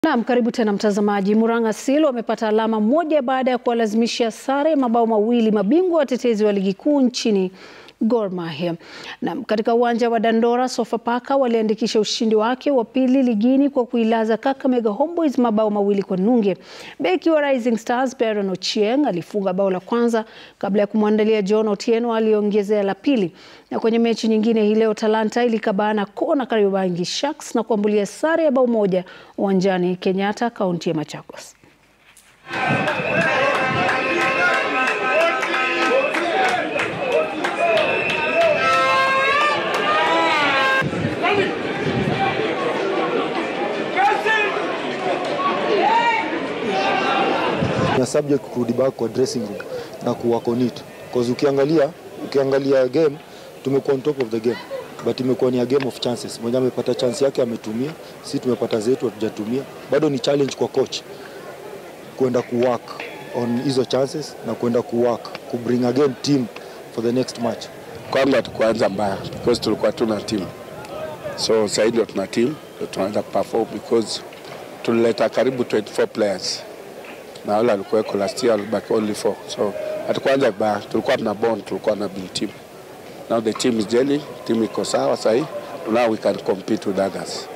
Naam, karibu tena mtazamaji. Murang'a Seal wamepata alama moja baada ya kuwalazimisha sare mabao mawili mabingwa watetezi wa ligi kuu nchini Gor Mahia. Naam, katika uwanja wa Dandora Sofapaka waliandikisha ushindi wake wa pili ligini kwa kuilaza Kakamega Homeboyz mabao mawili kwa nunge. Beki wa Rising Stars Baron Ochieng alifunga bao la kwanza kabla ya kumwandalia John Otieno aliongezea la pili. Na kwenye mechi nyingine hii leo Talanta ilikabana kona Kariobangi Sharks na kuambulia sare ya bao moja uwanjani Kenyatta, kaunti ya Machakos. na subject kurudi back kwa dressing room na kuwork on it because ukiangalia ukiangalia game tumekuwa on top of the game but imekuwa ni a game of chances. Mwenye amepata chance yake ametumia, si tumepata zetu hatujatumia. Bado ni challenge kwa coach kwenda kuwork on hizo chances na kwenda kuwork ku bring again team for the next match. Kwanza hatukuanza mbaya because tulikuwa tuna team, so sasa ndio tuna team, ndio tunaanza kuperform because tulileta karibu 24 players na wale walikuweko last year walibaki only four, so hatukuanza vibaya, tulikuwa tuna bond, tulikuwa na build team. Now the team is gelling, team iko sawa sahii, now we can compete with others.